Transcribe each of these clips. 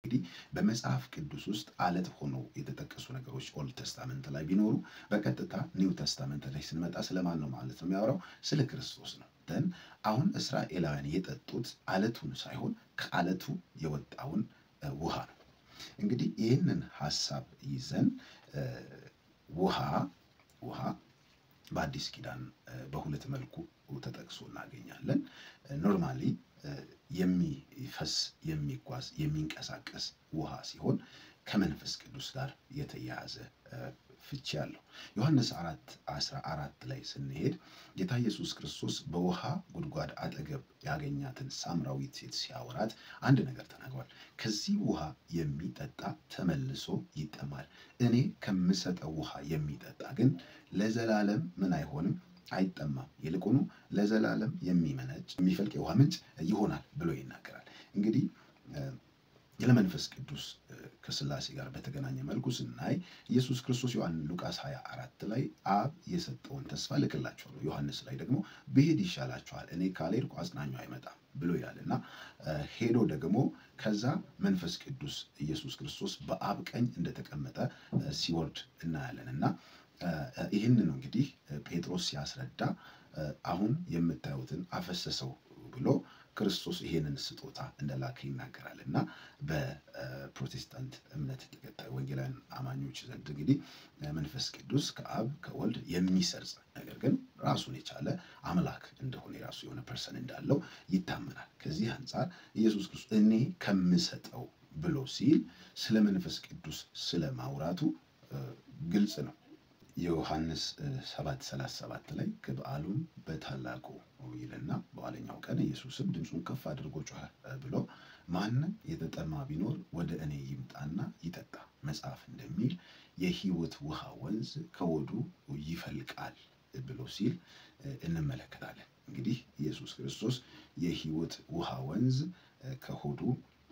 እንግዲህ በመጽሐፍ ቅዱስ ውስጥ አለት ሆኖ የተጠቀሱ ነገሮች ኦልድ ተስታመንት ላይ ቢኖሩ በቀጥታ ኒው ተስታመንት ላይ ስንመጣ ስለማን ነው ማለት ነው የሚያወራው? ስለ ክርስቶስ ነው። ደን አሁን እስራኤላውያን የጠጡት አለቱን ሳይሆን ከአለቱ የወጣውን ውሃ ነው። እንግዲህ ይህንን ሀሳብ ይዘን ውሃ ውሃ በአዲስ ኪዳን በሁለት መልኩ ተጠቅሶ እናገኛለን። ኖርማሊ የሚፈስ የሚጓዝ የሚንቀሳቀስ ውሃ ሲሆን ከመንፈስ ቅዱስ ጋር የተያያዘ ፍቺ አለው። ዮሐንስ አራት አስራ አራት ላይ ስንሄድ ጌታ ኢየሱስ ክርስቶስ በውሃ ጉድጓድ አጠገብ ያገኛትን ሳምራዊት ሴት ሲያወራት አንድ ነገር ተናግሯል። ከዚህ ውሃ የሚጠጣ ተመልሶ ይጠማል፣ እኔ ከምሰጠው ውሃ የሚጠጣ ግን ለዘላለም ምን አይሆንም አይጠማም፣ ይልቁኑ ለዘላለም የሚመነጭ የሚፈልቅ የውሃ ምንጭ ይሆናል ብሎ ይናገራል። እንግዲህ ለመንፈስ ቅዱስ ከስላሴ ጋር በተገናኘ መልኩ ስናይ ኢየሱስ ክርስቶስ ዮሐንስ ሉቃስ 24 ላይ አብ የሰጠውን ተስፋ ልክላችኋለሁ፣ ዮሐንስ ላይ ደግሞ ብሄድ ይሻላችኋል፣ እኔ ካልሄድኩ አጽናኙ አይመጣም ብሎ ይላል እና ሄዶ ደግሞ ከዛ መንፈስ ቅዱስ ኢየሱስ ክርስቶስ በአብ ቀኝ እንደተቀመጠ ሲወርድ እናያለን እና ይህንን እንግዲህ ጴጥሮስ ሲያስረዳ አሁን የምታዩትን አፈሰሰው ብሎ ክርስቶስ ይሄንን ስጦታ እንደላከ ይናገራል እና በፕሮቴስታንት እምነት ተከታይ ወንጌላውያን አማኞች ዘንድ እንግዲህ መንፈስ ቅዱስ ከአብ ከወልድ የሚሰርጽ ነገር ግን ራሱን የቻለ አምላክ እንደሆነ የራሱ የሆነ ፐርሰን እንዳለው ይታመናል። ከዚህ አንጻር ኢየሱስ ክርስቶስ እኔ ከምሰጠው ብሎ ሲል ስለ መንፈስ ቅዱስ ስለ ማውራቱ ግልጽ ነው። የዮሐንስ 7:37 ላይ ከበዓሉም በታላቁ ይልና በኋለኛው ቀን ኢየሱስም ድምፁን ከፍ አድርጎ ጮኸ ብሎ ማንም የተጠማ ቢኖር ወደ እኔ ይምጣና ይጠጣ፣ መጽሐፍ እንደሚል የሕይወት ውሃ ወንዝ ከሆዱ ይፈልቃል ብሎ ሲል እንመለከታለን። እንግዲህ ኢየሱስ ክርስቶስ የሕይወት ውሃ ወንዝ ከሆዱ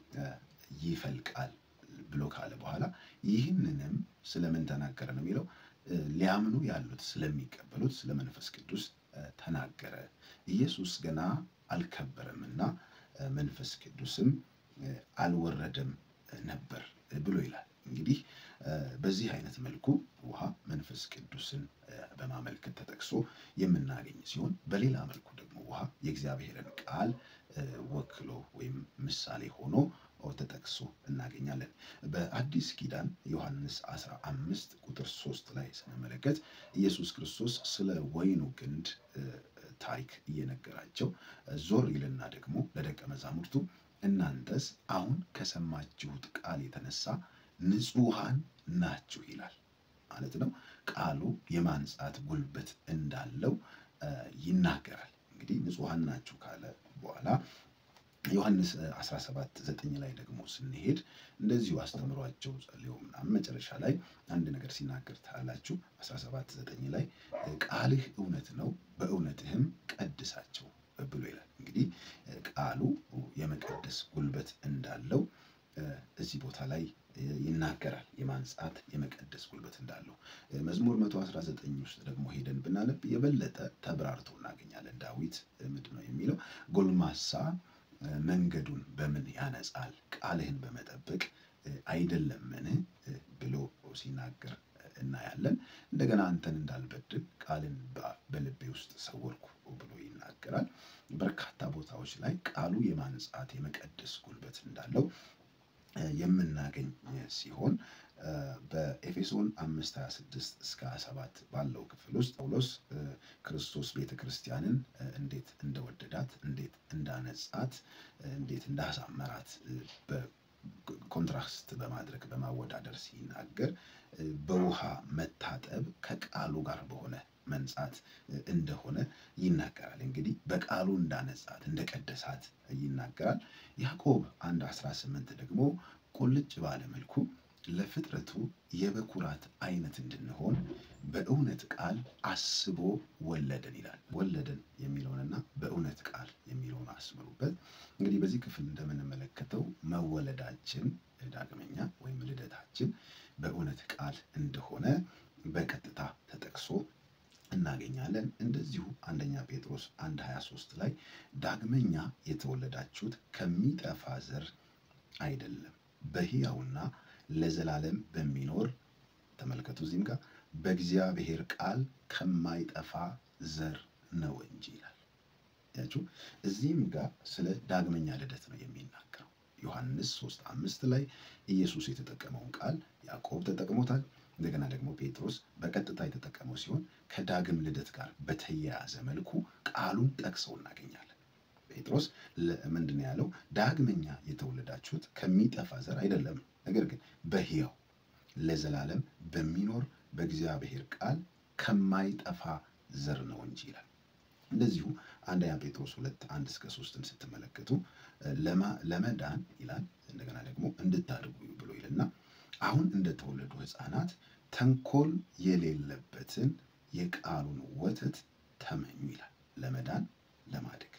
ይፈልቃል ብሎ ካለ በኋላ ይህንንም ስለምን ተናገረ ነው የሚለው ሊያምኑ ያሉት ስለሚቀበሉት ስለ መንፈስ ቅዱስ ተናገረ። ኢየሱስ ገና አልከበረምና መንፈስ ቅዱስም አልወረደም ነበር ብሎ ይላል። እንግዲህ በዚህ አይነት መልኩ ውሃ መንፈስ ቅዱስን በማመልከት ተጠቅሶ የምናገኝ ሲሆን በሌላ መልኩ ደግሞ ውሃ የእግዚአብሔርን ቃል ወክሎ ወይም ምሳሌ ሆኖ ተጠቅሶ እናገኛለን። በአዲስ ኪዳን ዮሐንስ 15 ቁጥር 3 ላይ ስንመለከት ኢየሱስ ክርስቶስ ስለ ወይኑ ግንድ ታሪክ እየነገራቸው ዞር ይልና ደግሞ ለደቀ መዛሙርቱ እናንተስ አሁን ከሰማችሁት ቃል የተነሳ ንጹሐን ናችሁ ይላል ማለት ነው። ቃሉ የማንጻት ጉልበት እንዳለው ይናገራል። እንግዲህ ንጹሐን ናችሁ ካለ በኋላ ዮሐንስ 17 ዘጠኝ ላይ ደግሞ ስንሄድ እንደዚሁ አስተምሯቸው ጸልዮ ምናምን መጨረሻ ላይ አንድ ነገር ሲናገር ታላችሁ 17 ዘጠኝ ላይ ቃልህ እውነት ነው፣ በእውነትህም ቀድሳቸው ብሎ ይላል። እንግዲህ ቃሉ የመቀደስ ጉልበት እንዳለው እዚህ ቦታ ላይ ይናገራል። የማንጻት የመቀደስ ጉልበት እንዳለው መዝሙር 119 ውስጥ ደግሞ ሄደን ብናነብ የበለጠ ተብራርቶ እናገኛለን። ዳዊት ምንድን ነው የሚለው ጎልማሳ መንገዱን በምን ያነጻል? ቃልህን በመጠበቅ አይደለምን? ብሎ ሲናገር እናያለን። እንደገና አንተን እንዳልበድል ቃልን በልቤ ውስጥ ሰወርኩ ብሎ ይናገራል። በርካታ ቦታዎች ላይ ቃሉ የማንጻት የመቀደስ ጉልበት እንዳለው የምናገኝ ሲሆን በኤፌሶን 5 26 እስከ 27 ባለው ክፍል ውስጥ ጳውሎስ ክርስቶስ ቤተ ክርስቲያንን እንዴት እንደወደዳት፣ እንዴት እንዳነጻት፣ እንዴት እንዳሳመራት በኮንትራስት በማድረግ በማወዳደር ሲናገር በውሃ መታጠብ ከቃሉ ጋር በሆነ መንጻት እንደሆነ ይናገራል። እንግዲህ በቃሉ እንዳነጻት እንደቀደሳት ይናገራል። ያዕቆብ 1 18 ደግሞ ቁልጭ ባለ መልኩ ለፍጥረቱ የበኩራት አይነት እንድንሆን በእውነት ቃል አስቦ ወለደን ይላል። ወለደን የሚለውንና በእውነት ቃል የሚለውን አስምሩበት። እንግዲህ በዚህ ክፍል እንደምንመለከተው መወለዳችን ዳግመኛ ወይም ልደታችን በእውነት ቃል እንደሆነ በቀጥታ ተጠቅሶ እናገኛለን። እንደዚሁ አንደኛ ጴጥሮስ 1 23 ላይ ዳግመኛ የተወለዳችሁት ከሚጠፋ ዘር አይደለም በሕያውና ለዘላለም በሚኖር ተመልከቱ፣ እዚህም ጋር በእግዚአብሔር ቃል ከማይጠፋ ዘር ነው እንጂ ይላል። ያችሁ እዚህም ጋር ስለ ዳግመኛ ልደት ነው የሚናገረው። ዮሐንስ 3 አምስት ላይ ኢየሱስ የተጠቀመውን ቃል ያዕቆብ ተጠቅሞታል። እንደገና ደግሞ ጴጥሮስ በቀጥታ የተጠቀመው ሲሆን ከዳግም ልደት ጋር በተያያዘ መልኩ ቃሉን ጠቅሰው እናገኛለን። ጴጥሮስ ምንድን ነው ያለው? ዳግመኛ የተወለዳችሁት ከሚጠፋ ዘር አይደለም፣ ነገር ግን በሕያው ለዘላለም በሚኖር በእግዚአብሔር ቃል ከማይጠፋ ዘር ነው እንጂ ይላል። እንደዚሁ አንደኛ ጴጥሮስ ሁለት አንድ እስከ ሶስትን ስትመለከቱ ለመዳን ይላል እንደገና ደግሞ እንድታድጉ ብሎ ይልና አሁን እንደተወለዱ ሕፃናት ተንኮል የሌለበትን የቃሉን ወተት ተመኙ ይላል። ለመዳን ለማደግ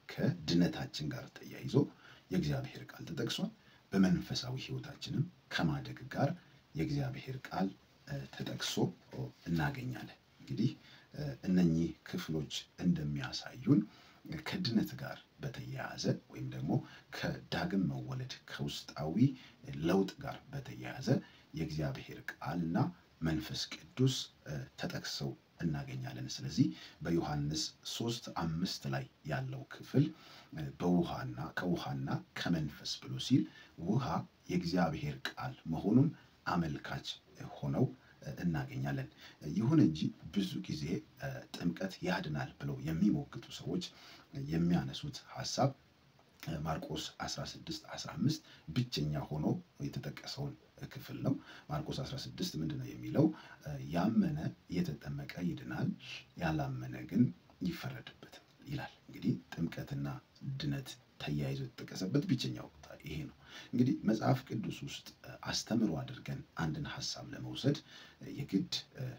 ከድነታችን ጋር ተያይዞ የእግዚአብሔር ቃል ተጠቅሷል። በመንፈሳዊ ሕይወታችንም ከማደግ ጋር የእግዚአብሔር ቃል ተጠቅሶ እናገኛለን። እንግዲህ እነኚህ ክፍሎች እንደሚያሳዩን ከድነት ጋር በተያያዘ ወይም ደግሞ ከዳግም መወለድ ከውስጣዊ ለውጥ ጋር በተያያዘ የእግዚአብሔር ቃልና መንፈስ ቅዱስ ተጠቅሰው እናገኛለን። ስለዚህ በዮሐንስ ሶስት አምስት ላይ ያለው ክፍል በውሃና ከውሃና ከመንፈስ ብሎ ሲል ውሃ የእግዚአብሔር ቃል መሆኑን አመልካች ሆነው እናገኛለን። ይሁን እንጂ ብዙ ጊዜ ጥምቀት ያድናል ብለው የሚሞግቱ ሰዎች የሚያነሱት ሀሳብ ማርቆስ 16 15 ብቸኛ ሆኖ የተጠቀሰውን ክፍል ነው። ማርቆስ 16 ምንድን ነው የሚለው? ያመነ የተጠመቀ ይድናል፣ ያላመነ ግን ይፈረድበታል ይላል። እንግዲህ ጥምቀትና ድነት ተያይዞ የተጠቀሰበት ብቸኛው ቦታ ይሄ ነው። እንግዲህ መጽሐፍ ቅዱስ ውስጥ አስተምሮ አድርገን አንድን ሀሳብ ለመውሰድ የግድ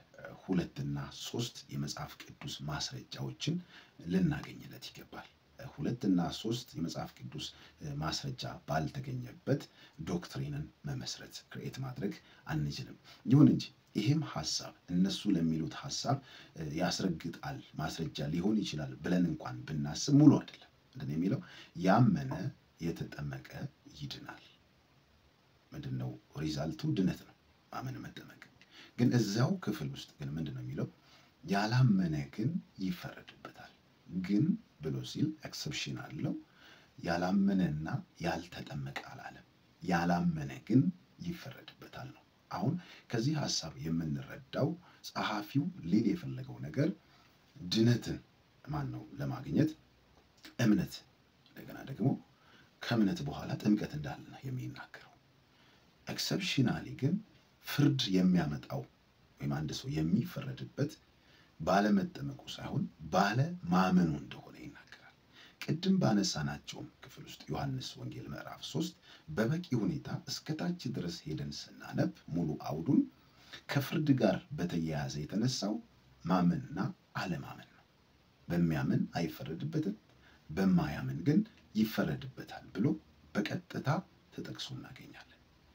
ሁለትና ሶስት የመጽሐፍ ቅዱስ ማስረጃዎችን ልናገኝለት ይገባል። ሁለትና ሶስት የመጽሐፍ ቅዱስ ማስረጃ ባልተገኘበት ዶክትሪንን መመስረት ክርኤት ማድረግ አንችልም። ይሁን እንጂ ይህም ሀሳብ እነሱ ለሚሉት ሀሳብ ያስረግጣል፣ ማስረጃ ሊሆን ይችላል ብለን እንኳን ብናስብ ሙሉ አይደለም። ምንድን ነው የሚለው? ያመነ የተጠመቀ ይድናል። ምንድን ነው ሪዛልቱ? ድነት ነው፣ ማመን መጠመቅ። ግን እዚያው ክፍል ውስጥ ግን ምንድን ነው የሚለው? ያላመነ ግን ይፈረድበታል። ግን ብሎ ሲል ኤክሰፕሽን አለው። ያላመነና ያልተጠመቀ አላለም። ያላመነ ግን ይፈረድበታል ነው። አሁን ከዚህ ሀሳብ የምንረዳው ጸሐፊው ሊል የፈለገው ነገር ድነትን ማን ነው ለማግኘት እምነት እንደገና ደግሞ ከእምነት በኋላ ጥምቀት እንዳለ ነው የሚናገረው። ኤክሰፕሽናሊ ግን ፍርድ የሚያመጣው ወይም አንድ ሰው የሚፈረድበት ባለመጠመቁ ሳይሆን ባለማመኑ እንደሆነ ይናገራል። ቅድም ባነሳናቸውም ክፍል ውስጥ ዮሐንስ ወንጌል ምዕራፍ ሶስት በበቂ ሁኔታ እስከታች ድረስ ሄደን ስናነብ ሙሉ አውዱን ከፍርድ ጋር በተያያዘ የተነሳው ማመንና አለማመን ነው። በሚያምን አይፈረድበትም፣ በማያምን ግን ይፈረድበታል ብሎ በቀጥታ ተጠቅሶ እናገኛለን።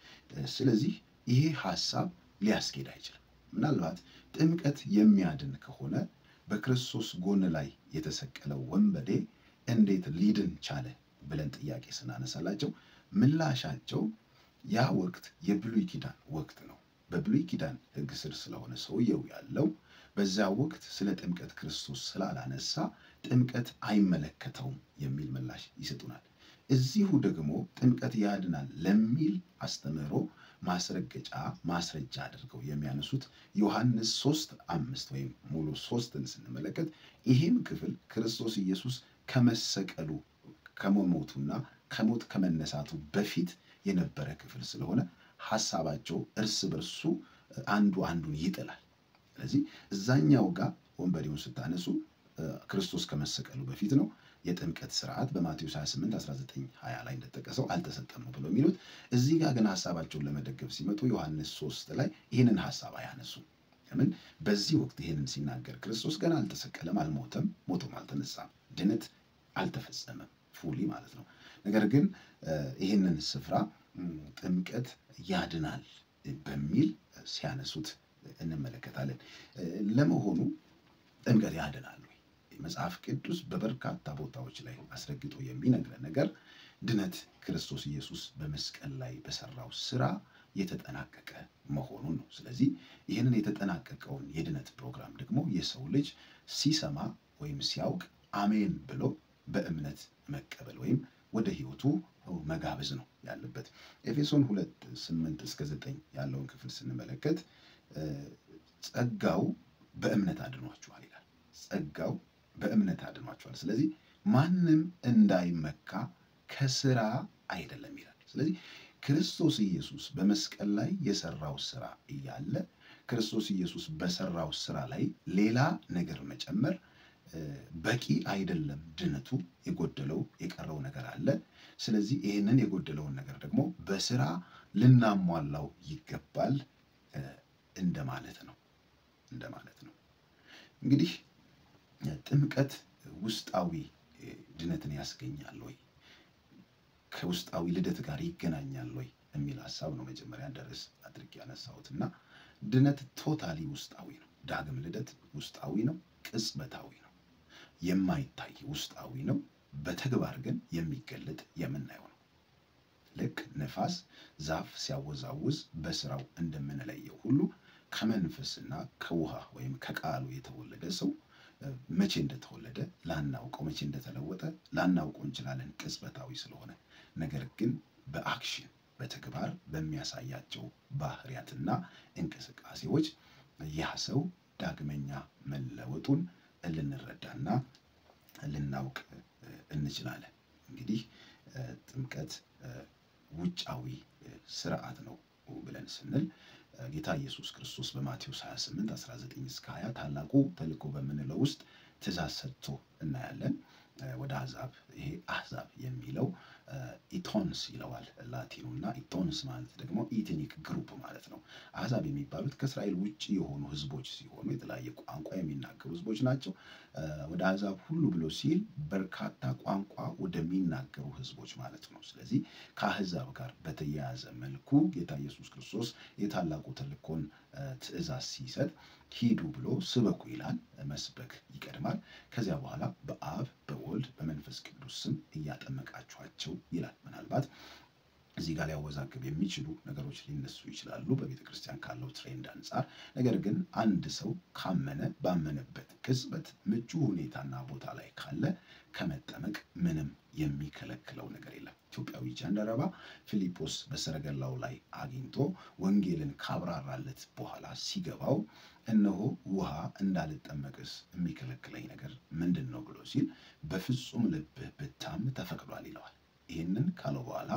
ስለዚህ ይሄ ሀሳብ ሊያስኬድ አይችልም። ምናልባት ጥምቀት የሚያድን ከሆነ በክርስቶስ ጎን ላይ የተሰቀለው ወንበዴ እንዴት ሊድን ቻለ ብለን ጥያቄ ስናነሳላቸው ምላሻቸው ያ ወቅት የብሉይ ኪዳን ወቅት ነው። በብሉይ ኪዳን ሕግ ስር ስለሆነ ሰውየው ያለው በዛ ወቅት ስለ ጥምቀት ክርስቶስ ስላላነሳ ጥምቀት አይመለከተውም የሚል ምላሽ ይሰጡናል። እዚሁ ደግሞ ጥምቀት ያድናል ለሚል አስተምህሮ ማስረገጫ ማስረጃ አድርገው የሚያነሱት ዮሐንስ ሶስት አምስት ወይም ሙሉ ሶስትን ስንመለከት ይህም ክፍል ክርስቶስ ኢየሱስ ከመሰቀሉ ከመሞቱና ከሞት ከመነሳቱ በፊት የነበረ ክፍል ስለሆነ ሀሳባቸው እርስ በርሱ አንዱ አንዱን ይጥላል። ስለዚህ እዛኛው ጋር ወንበዴውን ስታነሱ ክርስቶስ ከመሰቀሉ በፊት ነው። የጥምቀት ስርዓት በማቴዎስ 28 19 20 ላይ እንደተጠቀሰው አልተሰጠም ነው ብለው የሚሉት። እዚህ ጋር ግን ሀሳባቸውን ለመደገፍ ሲመጡ ዮሐንስ 3 ላይ ይህንን ሀሳብ አያነሱም። ለምን? በዚህ ወቅት ይህንን ሲናገር ክርስቶስ ገና አልተሰቀለም፣ አልሞተም፣ ሞቶም አልተነሳም፣ ድነት አልተፈጸመም ፉሊ ማለት ነው። ነገር ግን ይህንን ስፍራ ጥምቀት ያድናል በሚል ሲያነሱት እንመለከታለን። ለመሆኑ ጥምቀት ያድናል ወይ? መጽሐፍ ቅዱስ በበርካታ ቦታዎች ላይ አስረግጦ የሚነግረን ነገር ድነት ክርስቶስ ኢየሱስ በመስቀል ላይ በሰራው ስራ የተጠናቀቀ መሆኑን ነው። ስለዚህ ይህንን የተጠናቀቀውን የድነት ፕሮግራም ደግሞ የሰው ልጅ ሲሰማ ወይም ሲያውቅ አሜን ብሎ በእምነት መቀበል ወይም ወደ ህይወቱ መጋበዝ ነው ያለበት። ኤፌሶን ሁለት ስምንት እስከ ዘጠኝ ያለውን ክፍል ስንመለከት ጸጋው በእምነት አድኗችኋል ይላል። ጸጋው በእምነት አድኗችኋል። ስለዚህ ማንም እንዳይመካ ከስራ አይደለም ይላል። ስለዚህ ክርስቶስ ኢየሱስ በመስቀል ላይ የሰራው ስራ እያለ ክርስቶስ ኢየሱስ በሰራው ስራ ላይ ሌላ ነገር መጨመር በቂ አይደለም። ድነቱ የጎደለው የቀረው ነገር አለ። ስለዚህ ይህንን የጎደለውን ነገር ደግሞ በስራ ልናሟላው ይገባል እንደማለት ነው እንደማለት ነው። እንግዲህ ጥምቀት ውስጣዊ ድነትን ያስገኛል ወይ ከውስጣዊ ልደት ጋር ይገናኛል ወይ የሚል ሀሳብ ነው መጀመሪያ እንደ ርዕስ አድርጌ ያነሳሁት እና ድነት ቶታሊ ውስጣዊ ነው። ዳግም ልደት ውስጣዊ ነው፣ ቅጽበታዊ ነው፣ የማይታይ ውስጣዊ ነው። በተግባር ግን የሚገለጥ የምናየው ነው። ልክ ነፋስ ዛፍ ሲያወዛውዝ በስራው እንደምንለየው ሁሉ ከመንፈስና ከውሃ ወይም ከቃሉ የተወለደ ሰው መቼ እንደተወለደ ላናውቀው፣ መቼ እንደተለወጠ ላናውቀው እንችላለን ቅጽበታዊ ስለሆነ። ነገር ግን በአክሽን በተግባር በሚያሳያቸው ባህሪያትና እንቅስቃሴዎች ያ ሰው ዳግመኛ መለወጡን ልንረዳና ልናውቅ እንችላለን። እንግዲህ ጥምቀት ውጫዊ ስርዓት ነው ብለን ስንል ጌታ ኢየሱስ ክርስቶስ በማቴዎስ 28 19 እስከ 20 ታላቁ ተልእኮ በምንለው ውስጥ ትእዛዝ ሰጥቶ እናያለን። ወደ አሕዛብ ይሄ አሕዛብ የሚለው ኢቶንስ ይለዋል ላቲኑ እና ኢቶንስ ማለት ደግሞ ኢትኒክ ግሩፕ ማለት ነው። አሕዛብ የሚባሉት ከእስራኤል ውጭ የሆኑ ሕዝቦች ሲሆኑ የተለያየ ቋንቋ የሚናገሩ ሕዝቦች ናቸው። ወደ አሕዛብ ሁሉ ብሎ ሲል በርካታ ቋንቋ ወደሚናገሩ ሕዝቦች ማለት ነው። ስለዚህ ከአሕዛብ ጋር በተያያዘ መልኩ ጌታ ኢየሱስ ክርስቶስ የታላቁ ተልእኮን ትእዛዝ ሲሰጥ ሂዱ ብሎ ስበኩ ይላል። መስበክ ይቀድማል። ከዚያ በኋላ በአብ በወልድ በመንፈስ ቅዱስ ስም እያጠመቃችኋቸው ይላል። ምናልባት እዚህ ጋር ሊያወዛግብ የሚችሉ ነገሮች ሊነሱ ይችላሉ በቤተ ክርስቲያን ካለው ትሬንድ አንጻር። ነገር ግን አንድ ሰው ካመነ ባመነበት ቅጽበት ምቹ ሁኔታና ቦታ ላይ ካለ ከመጠመቅ ምንም የሚከለክለው ነገር የለም። ኢትዮጵያዊ ጃንደረባ ፊልጶስ በሰረገላው ላይ አግኝቶ ወንጌልን ካብራራለት በኋላ ሲገባው እነሆ ውሃ እንዳልጠመቅስ የሚከለክለኝ ነገር ምንድን ነው ብሎ ሲል በፍጹም ልብህ ብታምን ተፈቅዷል ይለዋል። ይህንን ካለው በኋላ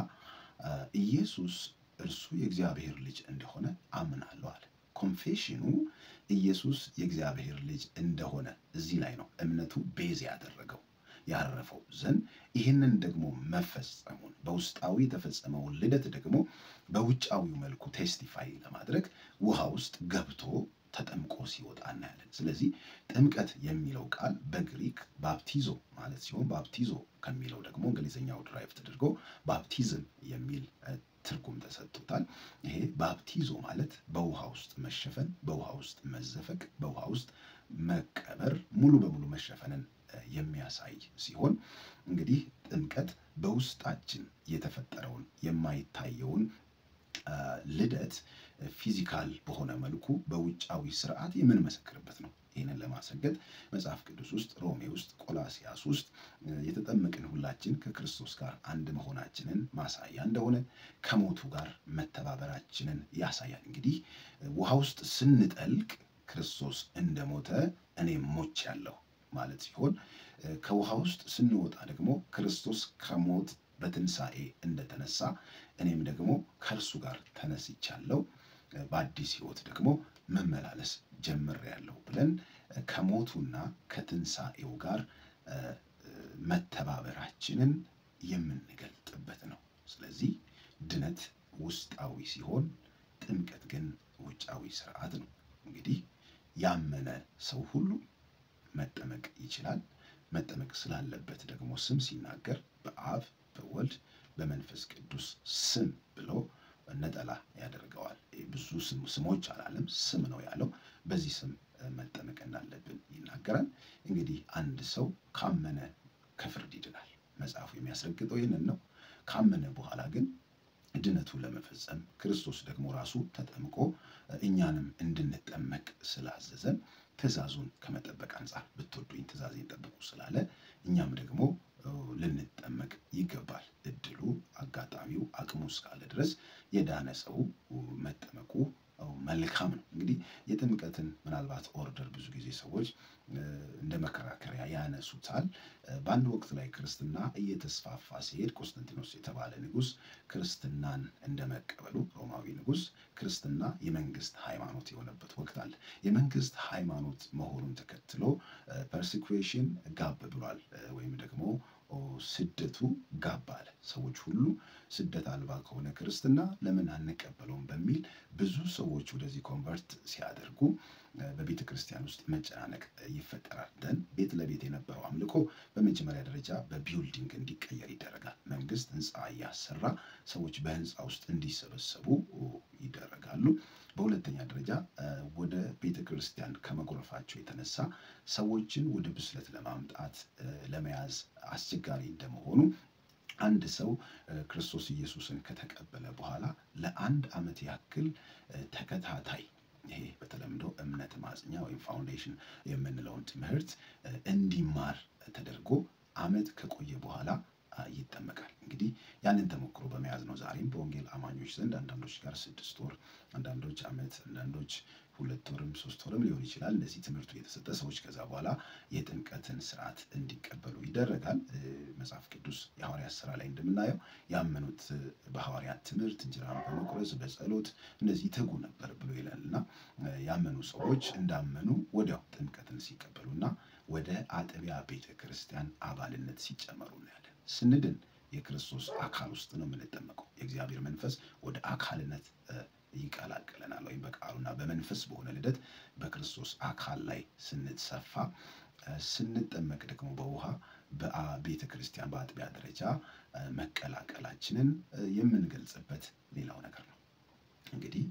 ኢየሱስ እርሱ የእግዚአብሔር ልጅ እንደሆነ አምናለሁ አለ። ኮንፌሽኑ ኢየሱስ የእግዚአብሔር ልጅ እንደሆነ እዚህ ላይ ነው እምነቱ ቤዝ ያደረገው ያረፈው ዘንድ ይህንን ደግሞ መፈጸሙን በውስጣዊ የተፈጸመውን ልደት ደግሞ በውጫዊው መልኩ ቴስቲፋይ ለማድረግ ውሃ ውስጥ ገብቶ ተጠምቆ ሲወጣ እናያለን። ስለዚህ ጥምቀት የሚለው ቃል በግሪክ ባፕቲዞ ማለት ሲሆን ባፕቲዞ ከሚለው ደግሞ እንግሊዝኛው ድራይቭ ተደርጎ ባፕቲዝም የሚል ትርጉም ተሰጥቶታል። ይሄ ባፕቲዞ ማለት በውሃ ውስጥ መሸፈን፣ በውሃ ውስጥ መዘፈቅ፣ በውሃ ውስጥ መቀበር፣ ሙሉ በሙሉ መሸፈንን የሚያሳይ ሲሆን እንግዲህ ጥምቀት በውስጣችን የተፈጠረውን የማይታየውን ልደት ፊዚካል በሆነ መልኩ በውጫዊ ስርዓት የምንመሰክርበት ነው። ይህንን ለማሰገድ መጽሐፍ ቅዱስ ውስጥ ሮሜ ውስጥ ቆላሲያስ ውስጥ የተጠመቅን ሁላችን ከክርስቶስ ጋር አንድ መሆናችንን ማሳያ እንደሆነ ከሞቱ ጋር መተባበራችንን ያሳያል። እንግዲህ ውሃ ውስጥ ስንጠልቅ ክርስቶስ እንደሞተ እኔም ሞቻለሁ ማለት ሲሆን ከውሃ ውስጥ ስንወጣ ደግሞ ክርስቶስ ከሞት በትንሣኤ እንደተነሳ እኔም ደግሞ ከእርሱ ጋር ተነስቻለሁ በአዲስ ሕይወት ደግሞ መመላለስ ጀምሬያለሁ ብለን ከሞቱና ከትንሣኤው ጋር መተባበራችንን የምንገልጥበት ነው። ስለዚህ ድነት ውስጣዊ ሲሆን ጥምቀት ግን ውጫዊ ስርዓት ነው። እንግዲህ ያመነ ሰው ሁሉ መጠመቅ ይችላል። መጠመቅ ስላለበት ደግሞ ስም ሲናገር በአብ በወልድ በመንፈስ ቅዱስ ስም ብሎ ነጠላ ያደርገዋል። ብዙ ስሞች አላለም፣ ስም ነው ያለው። በዚህ ስም መጠመቅ እንዳለብን ይናገራል። እንግዲህ አንድ ሰው ካመነ ከፍርድ ይድናል። መጽሐፉ የሚያስረግጠው ይህንን ነው። ካመነ በኋላ ግን ድነቱን ለመፈጸም ክርስቶስ ደግሞ ራሱ ተጠምቆ እኛንም እንድንጠመቅ ስላዘዘን ትእዛዙን ከመጠበቅ አንጻር ብትወዱኝ ትእዛዜን ጠብቁ ስላለ እኛም ደግሞ ልንጠመቅ ይገባል። እድሉ፣ አጋጣሚው፣ አቅሙ እስካለ ድረስ የዳነ ሰው መጠመቁ መልካም ነው። እንግዲህ የጥምቀትን ምናልባት ኦርደር ብዙ ጊዜ ሰዎች እንደ መከራከሪያ ያነሱታል። በአንድ ወቅት ላይ ክርስትና እየተስፋፋ ሲሄድ ቆስጠንጢኖስ የተባለ ንጉሥ ክርስትናን እንደመቀበሉ ሮማዊ ንጉሥ ክርስትና የመንግስት ሃይማኖት የሆነበት ወቅት አለ። የመንግስት ሃይማኖት መሆኑን ተከትሎ ፐርሲኩዌሽን ጋብ ብሏል ወይም ደግሞ ስደቱ ጋብ አለ። ሰዎች ሁሉ ስደት አልባ ከሆነ ክርስትና ለምን አንቀበለውም በሚል ብዙ ሰዎች ወደዚህ ኮንቨርት ሲያደርጉ በቤተ ክርስቲያን ውስጥ መጨናነቅ ይፈጠራል። ደን ቤት ለቤት የነበረው አምልኮ በመጀመሪያ ደረጃ በቢውልዲንግ እንዲቀየር ይደረጋል። መንግስት ህንፃ እያሰራ ሰዎች በህንፃ ውስጥ እንዲሰበሰቡ ይደረጋሉ። በሁለተኛ ደረጃ ወደ ቤተ ክርስቲያን ከመጎረፋቸው የተነሳ ሰዎችን ወደ ብስለት ለማምጣት ለመያዝ አስቸጋሪ እንደመሆኑ አንድ ሰው ክርስቶስ ኢየሱስን ከተቀበለ በኋላ ለአንድ ዓመት ያክል ተከታታይ ይሄ በተለምዶ እምነት ማጽኛ ወይም ፋውንዴሽን የምንለውን ትምህርት እንዲማር ተደርጎ ዓመት ከቆየ በኋላ ይጠመቃል። እንግዲህ ያንን ተሞክሮ በመያዝ ነው ዛሬም በወንጌል አማኞች ዘንድ አንዳንዶች ጋር ስድስት ወር፣ አንዳንዶች ዓመት፣ አንዳንዶች ሁለት ወርም ሶስት ወርም ሊሆን ይችላል። እንደዚህ ትምህርቱ የተሰጠ ሰዎች ከዛ በኋላ የጥምቀትን ስርዓት እንዲቀበሉ ይደረጋል። መጽሐፍ ቅዱስ የሐዋርያት ስራ ላይ እንደምናየው ያመኑት በሐዋርያት ትምህርት እንጀራን በመቁረስ በጸሎት እንደዚህ ይተጉ ነበር ብሎ ይላል እና ያመኑ ሰዎች እንዳመኑ ወዲያው ጥምቀትን ሲቀበሉና ወደ አጥቢያ ቤተ ክርስቲያን አባልነት ሲጨመሩ እናያለን። ስንድን የክርስቶስ አካል ውስጥ ነው የምንጠመቀው። የእግዚአብሔር መንፈስ ወደ አካልነት ይቀላቅለናል። ወይም በቃሉና በመንፈስ በሆነ ልደት በክርስቶስ አካል ላይ ስንሰፋ ስንጠመቅ ደግሞ በውሃ በቤተ ክርስቲያን በአጥቢያ ደረጃ መቀላቀላችንን የምንገልጽበት ሌላው ነገር ነው። እንግዲህ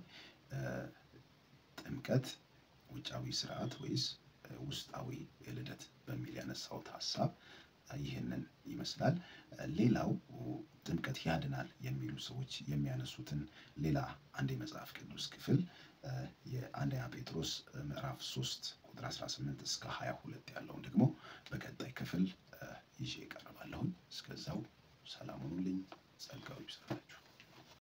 ጥምቀት ውጫዊ ስርዓት ወይስ ውስጣዊ ልደት በሚል ያነሳሁት ሀሳብ ይህንን ይመስላል። ሌላው ጥምቀት ያድናል የሚሉ ሰዎች የሚያነሱትን ሌላ አንድ የመጽሐፍ ቅዱስ ክፍል የአንደኛ ጴጥሮስ ምዕራፍ 3 ቁጥር 18 እስከ 22 ያለውን ደግሞ በቀጣይ ክፍል ይዤ እቀርባለሁኝ። እስከዛው ሰላም ሁኑልኝ። ጸጋው ይብዛላችሁ።